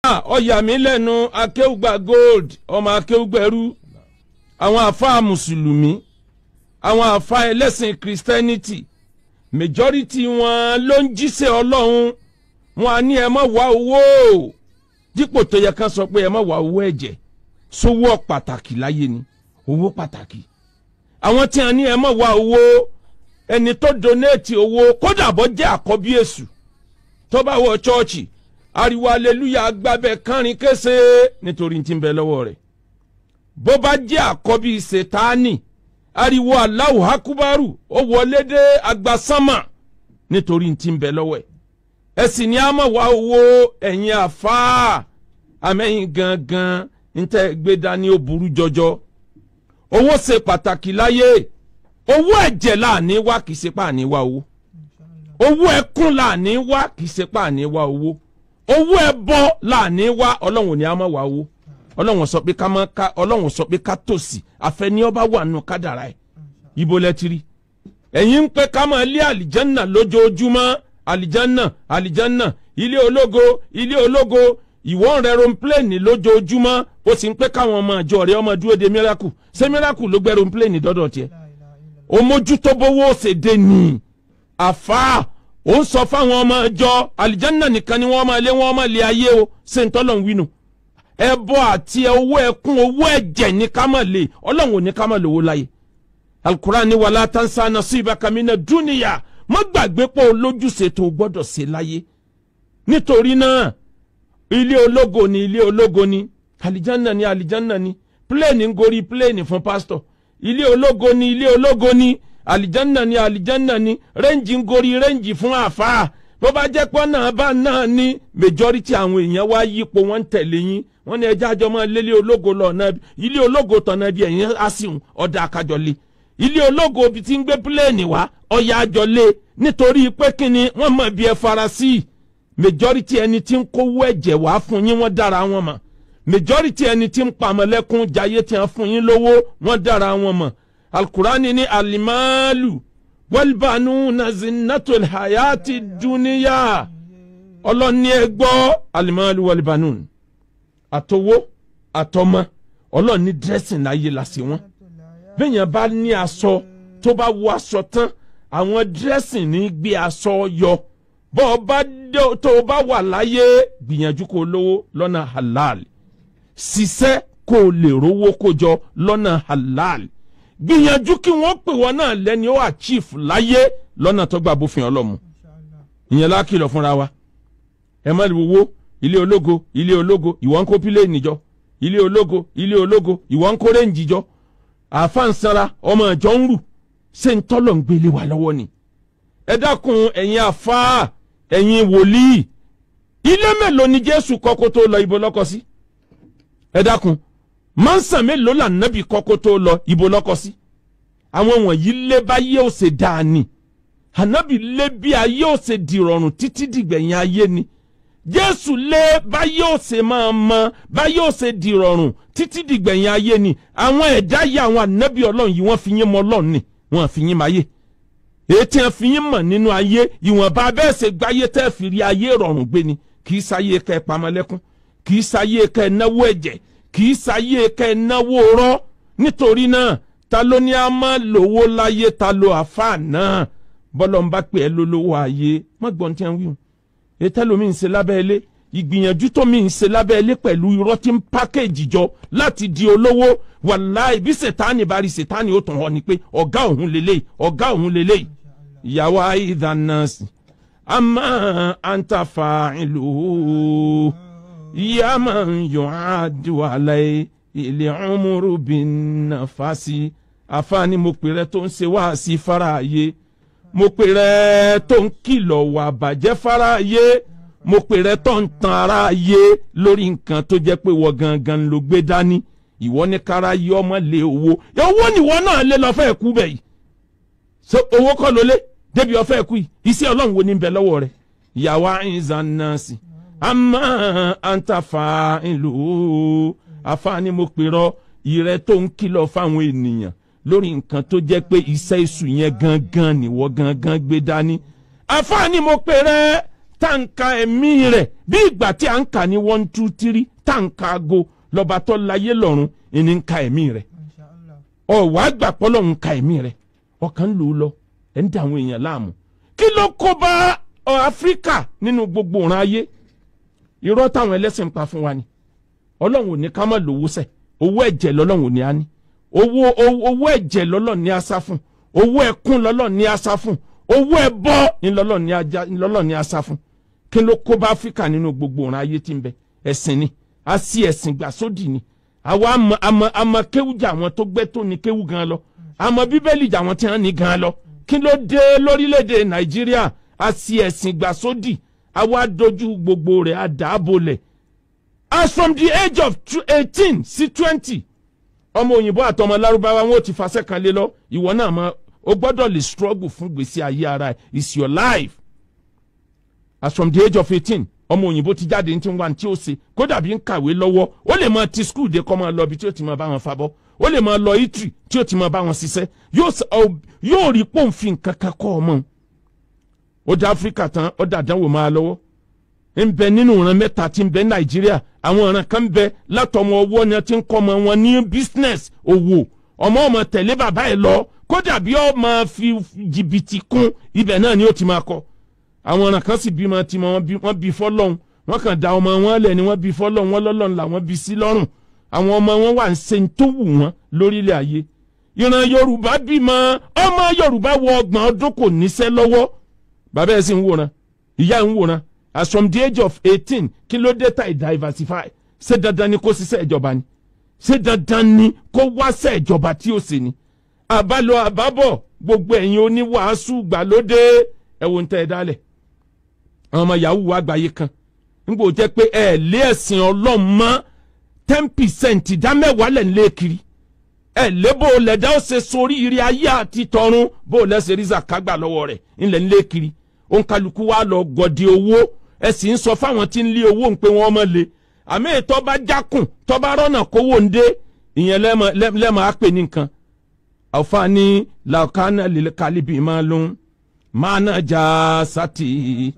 Ah, ọyà mi lẹ́nu akéwùgbà gold ọmọ akéwùgbẹ̀rú àwọn àfáà mùsùlùmí àwọn àfáà ẹlẹ́sìn christianity majority wọn ló ń jíṣẹ́ ọlọ́run wọn á ní ẹ má wá owó dípò tó yẹ ká sọ pé ẹ má wá owó ẹ̀jẹ̀ sówó pàtàkì láyé ni owó pàtàkì àwọn tí a ní ẹ má wá owó ẹni tó donate owó kódà bọ́ jẹ́ àkọ́bí èṣù tó bá wọ chọ́ọ̀chì ariwo aleluya gbábẹ́ kánrin kése nítorí tí ń bẹ lọ́wọ́ rẹ̀ bó bá jẹ́ àkọ́bí ṣètáàní ariwo Allahu akubaru ó wọlé dé agbasánmà nítorí tí ń bẹ lọ́wọ́ ẹ̀ ẹ sì ní àmọ́ wá owó ẹ̀yin àfáà àmẹ́yìn gangan ń tẹ́ gbé dání ó burú jọjọ owó ṣe pàtàkì láyé owó ẹ̀jẹ̀ láàní wá kìí ṣe pàní wá owó owó ẹkún láàní wá kìí ṣe pàní wá owó owó ẹbọ láàní wá ọlọ́run ní a máa wá owó ọlọ́run sọ pé ká máa ká ọlọ́run sọ pé ká tòsí àfẹni ọba wà nù kádàrá ẹ̀ ibo lẹ́tìrì ẹ̀yin ń pẹ́ ká máa lé àlìjánà lójoojúmọ́ àlìjánà àlìjánà ilé ológo ilé ológo ìwọ́n rẹ̀ ronpléènì lójoojúmọ́ ó sì ń pẹ́ káwọn ọmọ àjọ rẹ̀ ọmọ dúró de miracle ṣé miracle ló gbẹ́ ronpléènì dọ́dọ̀ tiẹ̀ o mójútó bówó ṣe dé ní àfáà ó ń sọ fáwọn ọmọ àjọ àlìjánà nìkan ni wọ́n máa lé wọ́n máa lé ayé o ṣé ń tọ́lọ̀ ń wínú ẹbọ àti owó ẹkún owó ẹ̀jẹ̀ ní ká má lè ọlọ́run ò ní ká má lówó láyé alukura ni wàlá tansa nasibaka mina dúnìyà má gbàgbé pé olójúṣe tó o gbọ́dọ̀ ṣe láyé nítorí náà ilé ológo ni ilé ológo ni alijanna ni alijanna ni pléènì ń gorí pléènì fún pásítọ̀ ilé ológo ni ilé ológo ni alijanna ni alijanna ni rẹ́ǹjì ń gorí rẹ́ǹjì fún àfáà bó bá jẹ́ pọ́n náà bá náà ní majority àwọn èèyàn wá yípo wọ́n ń tẹ̀lé yín wọ́n ní ẹjẹ́ àjọ máa lé ilé ológo lọ náà ilé ológo tọ̀nà bí ẹ̀yìn á sì hùn ọ̀dà àkàjọ lé ilé ológo bí ti ń gbé pílẹ̀ẹ̀nì wá ọ̀yà àjọ lé nítorí pé kí ni wọ́n mọ̀ bí ẹ fara sí i majority ẹni tí ń kówó ẹ̀jẹ̀ wá fún yín wọ́n dára wọn mọ̀ majority ẹni tí ń pamọ́lẹ́kún jayé tí wọ́n fún yín lówó wọ́n dára wọn mọ̀ alukurani ní alimalu walbanuna zinnatul hayati duniya ọlọ́ni ẹ gbọ́ alimalu walbanun àtowó àtọmọ ọlọ́ni dressing láyé la sí wọn bẹ́ẹ̀yàn bá ní aṣọ tó bá wọ aṣọ tán àwọn dressing ní gbé aṣọ yọ bọ́ ọ bá tó o bá wà láyé gbìyànjú kó o lówó lọ́nà halal ṣiṣẹ́ kó o lè rówó kó jọ lọ́nà halal gbìyànjú kí wọ́n pè wọ́n náà lẹ́ni ó achieve láyé lọ́nà tó gbà bófin ọlọ́mu ìyẹn lákìlọ̀ fúnra wa ẹ má wo ilé ológo ilé ológo ìwọ ń kó pílẹ̀nì jọ ilé ológo ilé ológo ìwọ ń kó rẹ́ǹjì jọ àfáǹsara ọmọ ìjọ ń rù ṣé ń tọ́lọ̀ ń gbélé wa lọ́wọ́ ni ẹ dákun ẹ̀yin àfáà ẹ̀yin wòlíì ilé mélòó ni Jésù kọ́kọ́ tó lọ ibo lọ́kọ sí ẹ dákun mọ́nsàn mélòó là nábì kọ́kọ́ tó lọ ibo lọ́kọ sí àwọn wọ̀nyí lé báyé ò ṣe dáa ni ànábì lé bí ayé ò ṣe dìrọ̀rùn títí dìgbẹ̀yìn ayé ni jésù lé báyé ò ṣe máa mọ báyé ò ṣe dìrọ̀rùn títí dìgbẹ̀yìn ayé ni àwọn ẹ̀dá yìí àwọn ànábì ọlọ́run yìí wọ́n fi yín mọ ọlọ́run ni wọ́n fi yín máyé èyí tí wọ́n fi yín mọ̀ nínú ayé ìwọ̀nba bẹ́ẹ̀ ṣe gbáyé tẹ́ fi rí ayé rọrùn gbé ni kì í sáyé kẹ́ ẹ pamọ́lẹ́kún kì í sáyé kẹ́ ẹ náwó ẹ̀jẹ̀ kì í sáyé kẹ́ ẹ náwó rọ́ nítorí náà ta ló ní a máa lówó láyé ta ló àfáà náà bọ́lọ̀ ń bá pè ẹ́ lólówó ayé má gbọ́n tí wọ́n wí hùn ètò ẹlòmíì ń ṣe lábẹ́ ilé ìgbìyànjú tó mi ń ṣe lábẹ́ ilé pẹ̀lú irọ́ tí ń pákéjì jọ láti di olówó wàláì bí sètáni bá rí sètáni ó tàn ọ́ ni pé ọ̀gá òun lélẹ̀ ọ̀gá òun lélẹ̀ ìyàwó àìdánásì àmọ́ àǹtàfà ìlú ìyá máa ń yọ àdúrà ilé ọmọrú bí nàfàsì àfààní mo pè rẹ tó ń ṣe wá sí faraayé mo pè rẹ tó ń kìlọ̀ wà bàjẹ́ faraayé mo pè rẹ tó ń tan aráyé lórí nǹkan tó jẹ́ pé wọ́n gangan ló gbé dání ìwọ ní kára yí ọmọ lé owó owó nìwọ náà lé lọ fẹ́ kú bẹ̀ yìí so owó kọ́ ló lé débi ọ̀fẹ́ kú yìí iṣẹ́ ọlọ́run wo ní bẹ lọ́wọ́ rẹ̀ ìyàwó àìsàn náà sí àmọ́ àǹtàfà ìlú àfààní mo pè rọ ìrẹ tó ń kìlọ̀ fáwọn ènìyàn lórí nǹkan tó jẹ́ pé iṣẹ́ èṣù yẹn gangan nìwọ gangan gbé dání àfààní mo pè rẹ tá à ń ka ẹ̀mí rẹ̀ bí ìgbà tí à ń kà ní one two three tá à ń ka aago lọ́ba tó láyé lọ́run ìní ń ka ẹ̀mí rẹ̀ ọ̀wá gbà pọ́lọ́ ń ka ẹ̀mí rẹ̀ ọkàn ń lò ó lọ ẹ̀ ń da àwọn èèyàn láàmú kí ló kó bá ọ áfíríkà nínú gbogbo ọ̀ràn ayé irọ́ táwọn ẹlẹ́sìn ń pa fún wa ni ọlọ́run ò ní ká má lówó sẹ̀ owó ẹ̀jẹ̀ lọ́lọ́run ò ní á ní owó owó ẹ̀jẹ̀ lọ́lọ́run ní á sá fún owó ẹkún lọ́lọ́run ní á sá fún owó ẹbọ ńlọ́lọ́run ní á sá fún kí ló kó bá áfíríkà nínú gbogbo ọ̀ràn ayé tí ń bẹ ẹ̀sìn ni a sí ẹ̀sìn gbà sódì ni àwa àmọ́ àmọ́ àmọ́ kéwù jà àwọn tó gbẹ́ tó ní kéwù gan lọ àmọ́ bíbélì jà àwọn tí wọ́n ní gan lọ kí ló dé lórílẹ̀‐èdè nàìjíríà a sí ẹ̀sìn gbà sódì àwa dojú gbogbo rẹ̀ a dàbò lẹ̀ as from the age of eighteen sí twenty ọmọ òyìnbó àtọmọ lárúbáwá wọn ò ti fasẹ́ kan lé lọ ìwọ náà mọ o gbọ́dọ̀ lè struggle fún gbèsè ayé ara ẹ̀ it's your life as from the age of eighteen ọmọ òyìnbó ti jáde ní tí wọn tí ó ṣe kó dàbí ń kàwé lọ́wọ́ ó lè máa ti skul dé kọ́ máa lọ ibi tí ó ti máa bá wọn fabọ́ ó lè máa lọ itri tí ó ti máa bá wọn ṣiṣẹ́ yóò rí pòǹfin kankan kọ́ ọmọ ó dá áfíríkà tán ó dá àdánwò máa lọ́wọ́ ń bẹ nínú ìran mẹ́ta tí ń bẹ nàìjíríà àwọn ìran kan ń bẹ látọmọ ọwọ́ ni ti ń kọ́ ọmọ wọn ní business òwò ọmọ ọmọ tẹ̀lé bàbá ẹ̀ lọ kó dàbí ó máa fi jìbìtì kún ibẹ̀ náà ni ó ti máa kọ́ àwọn ọ̀ràn kan sì bímọ tí wọ́n bí fọ́lọ́hún wọ́n kàn da ọmọ wọn lẹ̀ ni wọ́n bí fọ́lọ́hún wọ́n lọ́lọ́run làwọn bí sí lọ́rùn àwọn ọmọ wọn wà ń ṣe tó wù wọ́n lórílẹ̀ ayé ìran yorùbá bímọ ọmọ yorùbá wọ ọgbọ̀n ọdún kò níṣẹ́ lọ́wọ́ bàbá ẹ̀ sì ń wòran ìyá ẹ̀ ń wòran as from the age of eighteen kí ló dé ta diversify ṣé dandan ni kó ṣiṣẹ́ ìjọba ni ṣé dandan ni kó wáṣẹ́ ìjọba tí ó ṣe ni àbálọ àbábọ̀ gbogbo ẹ̀yin oníwàásù gbàlódé ẹ̀wọ̀n tẹ́ ẹ dálẹ̀ àwọn ọmọ yahoo wa gbàyé kan nígbà ó jẹ́ pé ẹ lé ẹ̀sìn ọlọ́run mọ́ ten percent ìdá mẹ́wàá lẹ̀ ń lé kiri ẹ lé bó lẹ̀dá ó ṣe sórí ire ayé àti tọ̀run bó lẹ́sẹ̀ rí zakagbà lọ́wọ́ rẹ̀ ńlẹ̀ ń lé kiri òǹkàlùkù wa lọ gọ̀dì owó ẹ sì ń sọ fáwọn tí ń lé owó ń pé wọ́n mọ̀ lé àmì ètò bá jákùn tó bá rọ́nà kówó ń dé ìyẹn lẹ́mọ̀ á pè ní nǹkan àwòfáàní làkàna lè kálíbì máa lóhun máa náà já sátì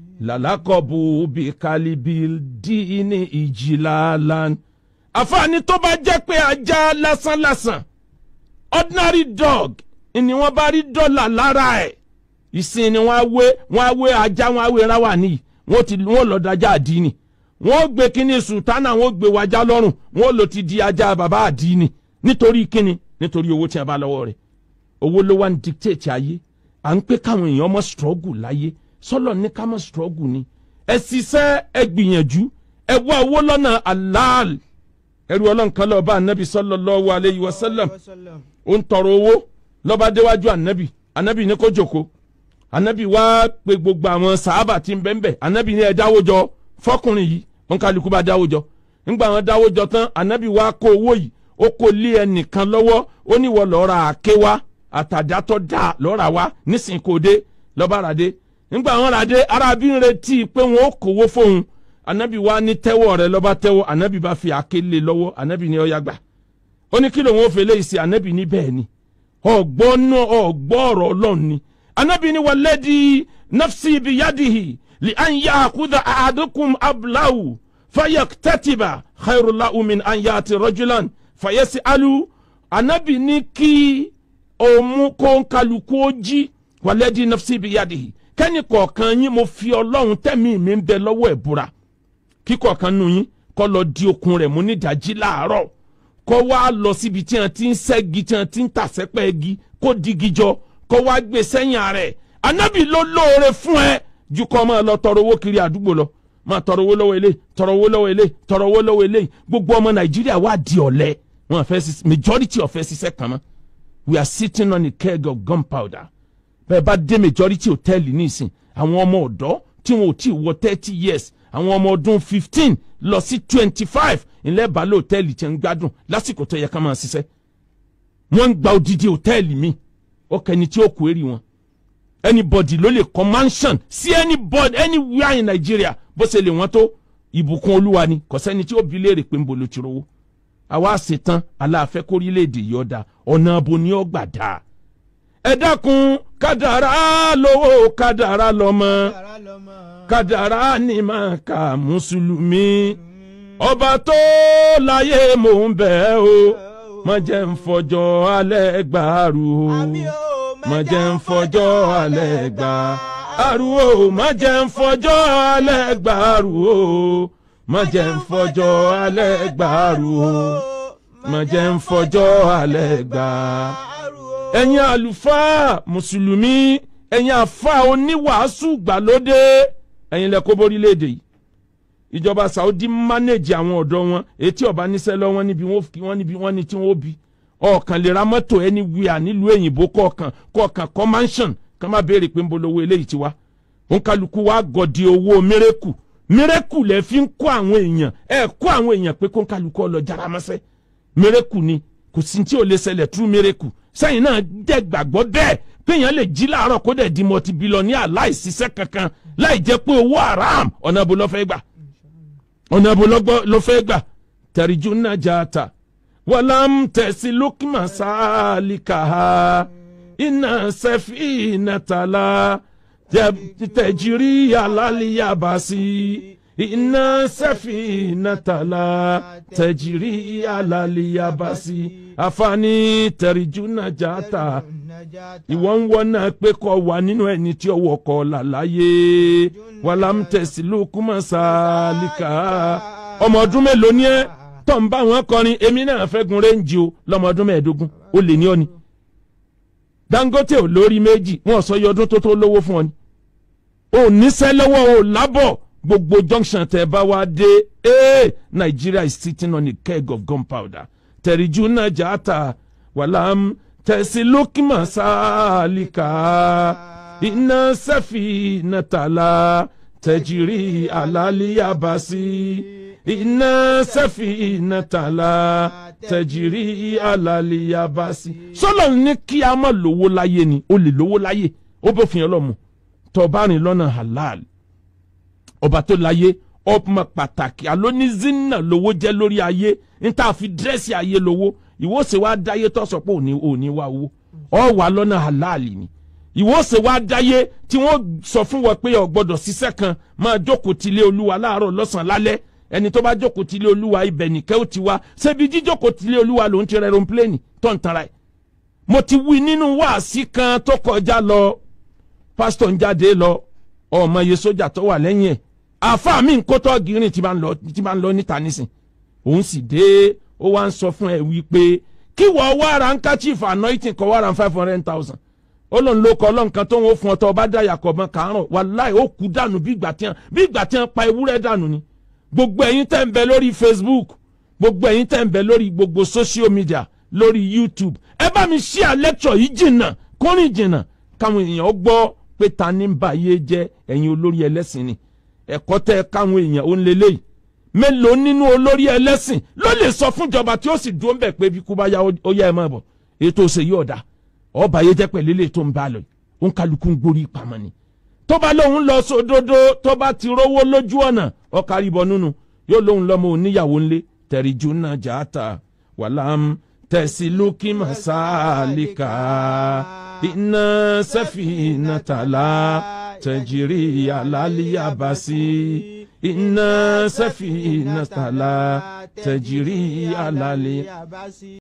làlákọ̀bù bí kálíbì díìní ìjìlálan. àfààní tó bá jẹ́ pé ajá lásánlásán ordinary dog ni wọ́n bá rí dọ́là lára ẹ̀ ìsìn ni wọ́n á wé wọ́n á wé ajá wọ́n á wé ráwà níyì wọ́n ti wọ́n lọ dájà àdínì wọ́n gbé kínní sultana wọ́n gbé wájà lọ́rùn wọ́n lò ti di ajá bàbá àdínì nítorí kínní nítorí owó tí a bá lọ́wọ́ rẹ̀ owó ló wá ń dictate ayé à ń pé káwọn èèyàn mọ́ struggle láyé sọlọ ní ká mọ́ struggle ni ẹ ṣiṣẹ́ ẹ gbìyànjú ẹ wá owó lọ́nà halal ẹrú ọlọ́run kan lọ́ọ́ bá anabi sallallahu alayhi wa sallam ó ń tọrọ owó lọ́ba déwájú anabi anabi ní kó jòkó anabi wá pé gbogbo àwọn sàábà tí ń bẹ́ẹ̀ bẹ́ẹ̀ anabi ní ẹ dáwó jọ fọkùnrin yìí wọn kálukú bá dáwó jọ ńgbà wọn dáwó jọ tán anabi wá kó owó yìí ó kó lé ẹnìkan lọ́wọ́ ó ní wọ́n lọ́ọ́ ra àké wá àtàdátọ́ dà lọ́ọ́ ra wá nísìnyí kò dé lọ́ba rà dé ńgbà wọn rà dé arábí ń retí pé wọn ó kówó fóun anabi wá ní tẹ́wọ́ rẹ̀ lọ́ba tẹ́wọ́ anabi bá fi àké lé lọ́wọ́ anabi ní ọ̀yà gbà ó ní kí lòun ó fèlè ìsì anabi ní bẹ́ẹ̀ ni ọ̀gbọ́n náà ọ̀gbọ́ ọ̀rọ̀ ọlọ́run ni anabi ní walladhi nafsi biyadihi li an ya'khudha ahadukum ablahu fayaktatiba khairul lahu min an ya'ti rajulan fayas'alu anabi ní kí òun kó kálukú ó jí walladhi nafsi biyadihi kẹ́ni kọ̀ọ̀kan yín mo fi ọlọ́run tẹ̀mí mi ń bẹ lọ́wọ́ ẹ̀ búra kí kọ̀ọ̀kan nu yín kọ́ lọ di okun rẹ̀ mú nídàájí láàárọ̀ kọ́ wá lọ síbi tí wọ́n ti ń ṣẹ́gi tí wọ́n ti ń tàṣẹ́pẹ́ igi kó digi jọ kọ́ wá gbé sẹ́yìn ààrẹ anabi ló lóore fún ẹ ju kọ́ máa lọ tọrọ owó kiri àdúgbò lọ máa tọrọ owó lọ́wọ́ ilé tọrọ owó lọ́wọ́ ilé tọrọ owó lọ́wọ́ ilé gbogbo ọmọ nàìjíríà wà di ọ̀lẹ wọn fẹ́ ṣiṣẹ́ majority ọ̀fẹ́ ṣiṣẹ́ kan mọ́ we are sitting on a keg of gunpowder bẹ́ẹ̀ bá dé majority hòtẹ́ẹ̀lì nísìn àwọn ọmọ ọ̀dọ́ tí wọn ò tí ì wọ thirty years àwọn ọmọ ọdún fifteen lọ sí twenty five ilẹ̀ balẹ̀ hòtẹ́ẹ̀lì tí ń gbádùn lásìkò tó yẹ ká máa ṣiṣẹ́ wọ́n ń gba odidi hòtẹ́ẹ̀lì mi ó kẹni tí ó kó èrè wọn anybody ló lè kọ́ mansion sí anybody anywhere in Nigeria bó ṣe lè wọ́n tó ìbùkún olúwa ni kò sẹ́ni tí ó bi léèrè pé ń bolo ti rówó àwa ṣetán aláàfẹ́ kórílẹ̀-èdè yìí ọ̀dà ọ̀nà abo ni ó gbà dáa ẹ dákun kádàrá lówó kádàrá lọ́mọ kádàrá ni máa ka mùsùlùmí ọba tó láyé mò ń bẹ̀ o má jẹ́ ń fọjọ́ alẹ́ gbàrú o má jẹ́ ń fọjọ́ alẹ́ gbàrú o má jẹ́ ń fọjọ́ alẹ́ gbàrú o má jẹ́ ń fọjọ́ alẹ́ gbàrú o má jẹ́ ń fọjọ́ alẹ́ gbàrú o. ẹ̀yin àlùfáà mùsùlùmí ẹ̀yin àfáà oníwàásù gbàlódé ẹ̀yin lẹ kó borílẹ̀-èdè yìí ìjọba Saudi manage àwọn ọ̀dọ́ wọn etí ọba níṣẹ́ lọ wọn níbi wọn níbi wọn ní tí wọn ó bi ọ̀kan lè ra mọ́tò ẹni wíà nílùú èyìnbó kọ̀ọ̀kan kọ̀ọ̀kan kọ́ mansion kan máa béèrè pé ń bolo owó eléyìí ti wá òun kálukú wa gọ̀dì owó mírẹ́kù mírẹ́kù lẹ fi ń kó àwọn èèyàn ẹ kó àwọn èèyàn pé kó ń kálukú ọ lọ jára mọ́sẹ́ mírẹ́kù ni kò sí tí ò lè ṣẹlẹ̀ tú mírẹ́kù sẹ́yìn náà dẹ́ gbàgbọ́ bẹ́ẹ̀ péyàn lè jí láàárọ̀ kó dẹ̀ di mọ́tì bílíọ̀nìà láìsíṣẹ́ kankan láì jẹ́ pé owó haram ọ̀nà àbò ló fẹ́ gbà ọ̀nà àbò ló fẹ́ gbà tẹ̀ríjú náà já ta wàlám tẹ̀sí lókìmọ̀ sáàlìkà iná sẹ́fì nàtàlá tẹ̀jírí alálìyàbàsí iná sẹ́fì nàtàlá tẹ̀jírí alálìyàbàsí àfààní tẹ̀ríjú náà já ta ìwọ ń wọ́n náà pé kọ́ wà nínú ẹni tí ọwọ́ kọ́ làlàyé wàlám tẹ̀sí lókùmọ̀ sáàlìkà ọmọ ọdún mélòó ni ẹ tọ́ ń bá wọn kọrin èmi náà fẹ́ gun réǹjì o lọ́mọ ọdún mẹ́ẹ̀ẹ́dógún ó lè ní ọ ni Dangote ò lórí méjì wọn sọ iye ọdún tó tó lówó fún ọ ni ò níṣẹ́ lọ́wọ́ ò lábọ̀ gbogbo junction tẹ bá wá dé ee Nigeria is sitting on a keg of gunpowder tẹ̀ríjú náà jà ta wàlám tẹ̀sí lókìmọ̀ sáàlìkà iná sẹ́fì nàtàlà tẹ̀jìrì àlàlíyàbàsí iná sẹ́fì nàtàlà tẹ̀jìrì àlàlíyàbàsí. sọ́lọ̀ ní kí a má lówó láyé ni o lè lówó láyé ó bó fi hàn lọ́mù tọ́ba rìn lọ́nà halal ọba tó láyé ọmọ pàtàkì alóníṣínà lówó jẹ́ lórí ayé níta fi dírẹ́sì ayé lówó ìwọ́sẹ̀ wa dáyé tó sọ pé òní òní wá owó ọ wà lọ́nà halal ni ìwọ́sẹ̀ wa dáyé tí wọ́n sọ fún wọn pé o gbọ́dọ̀ ṣiṣẹ́ kan máa jókòó tilé olúwa láàárọ̀ lọ́sàn-án lálẹ́ ẹni tó bá jókòó tilé olúwa ibẹ̀ nìkẹ́ ó ti wá ṣebí jíjókòó tilé olúwa ló ń ti rẹ̀rọ̀ pléènì tó ń tanra ẹ̀. mo ti wí nínú wáàsí kan tó kọjá lọ pásítọ̀ ń jáde lọ ọmọ iye sójà tó wà lẹ́yìn ẹ̀ àáfàá mi ń kó tọ́ọ̀gì rìn tí máa ń lọ níta nísìn òun sì dé ó wá ń sọ fún ẹ wípé kí wọ́n wá ra ń kachif anointing kọ́ wá ra five hundred thousand ó lóun ló kọ́ ọlọ́nkan tó ń wọ́n fún ọ tó ọba dáyà kọ̀ mọ́ kàárọ̀ wàláì ó kú dànù bí ìgbà tí wọ́n bí ìgbà tí wọ́n pa ewúrẹ́ dànù ni gbogbo ẹ̀yin tẹ́ ń bẹ lórí Facebook gbogbo ẹ̀yin tẹ́ ń bẹ lórí gbogbo social media lórí YouTube ẹ bá mi share lecture yìí jìnnà kórìn jìnnà káwọn èèyàn gbọ́ pé ta ní bá yé jẹ́ ẹ̀yin olórí ẹlẹ́sìn ni ẹ̀kọ́ tẹ́ káwọn èèyàn ó ń lélẹ́yìí mélòó nínú olórí ẹlẹ́sìn ló lè sọ fúnjọba tí ó sì dúró ń bẹ̀ pé bí kú bá yá ó yá ẹ máa bọ̀ ètò òsè yóò dá ọba yé jẹ́ pẹ̀lú ilé tó ń bá lọ ó ń kálukú ń gborí ìpamọ́ ni tó bá lóun lọ sódodo tó bá ti rówó lójú ọ̀nà ọkàrí bọ nínú yóò lóun lọ́mọ oníyàwó ńlé tẹ̀ríjú náà jàáta wàlám tẹ̀sí lókì màsáàlìkà iná sẹ́fì nàtàlá tẹ̀jìrì àlàlíyàbàsí iná sẹ́fì nàtàlá tẹ̀jìrì àlàlíyàbàsí.